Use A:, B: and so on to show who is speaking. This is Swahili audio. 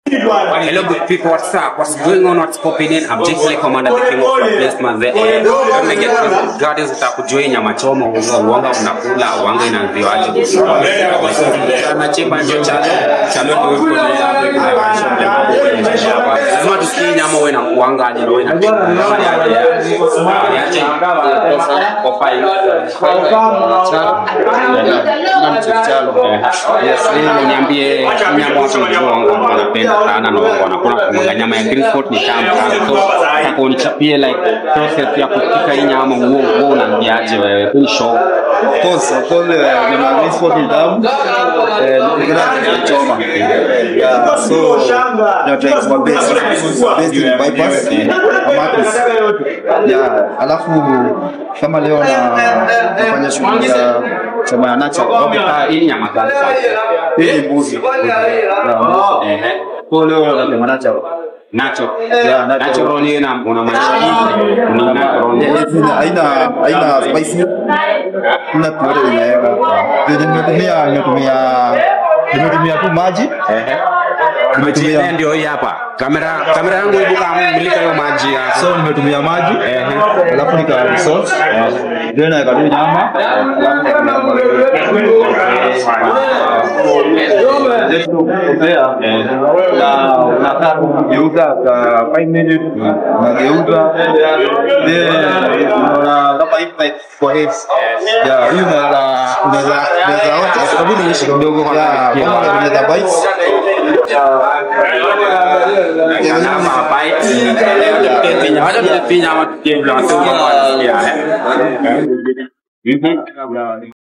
A: Hello, good people. What's up? What's going on? What's popping in? I'm Jake Lee, Commander, the king of the place, man. The eh, tumeget gardens utakujua nyama choma, uanga unakula, uanga inaanzia aje sana chemba ndio chalo chalo ndio uko na hapo kuna lazima tusikie nyama wewe na kuanga aje wewe na niache kwa file Yes, leo niambie nyama watu wangu wanapenda sana na wanakula kumanga nyama ya green spot ni tamu sana. So nataka unichapie like process ya kupika hii nyama huo huo unaambiaje wewe? Hii show.
B: course, of course, uh, nyama ya miso ni tamu. Eh, ningependa kuchoma. Yeah, so tunataka kwa base base ni bypass amatis. Yeah, alafu kama leo na nafanya shughuli ya choma ya nacha.
A: Okay, ah, hii nyama gani kwanza?
B: Hii ni mbuzi. Yeah,
A: Ehe.
B: kwa leo na nacha.
A: Nacho.
B: Yeah, nacho.
A: Nacho roll hii na unamaanisha nini? Ni nacho roll.
B: Hizi haina haina spicy. Kuna pure inaweka. Ndio nimetumia nimetumia nimetumia tu maji.
A: Ehe.
B: Nimetumia
A: Maji ndio hii hapa. Kamera kamera yangu ibuka mulika hiyo maji ya.
B: so nimetumia maji
A: Ehe.
B: alafu nika salt then naweka tu nyama na unakaa tu kugeuza ka five minutes unageuza then unaona kama hivi like for heads yeah hiyo unaweza unaweza unaweza onja
A: Sababu niishi kidogo kwa
B: yeah kama unaweza bites
A: Nyama bite. Wacha tupinya ama tupinya ama tupinya. Mhm.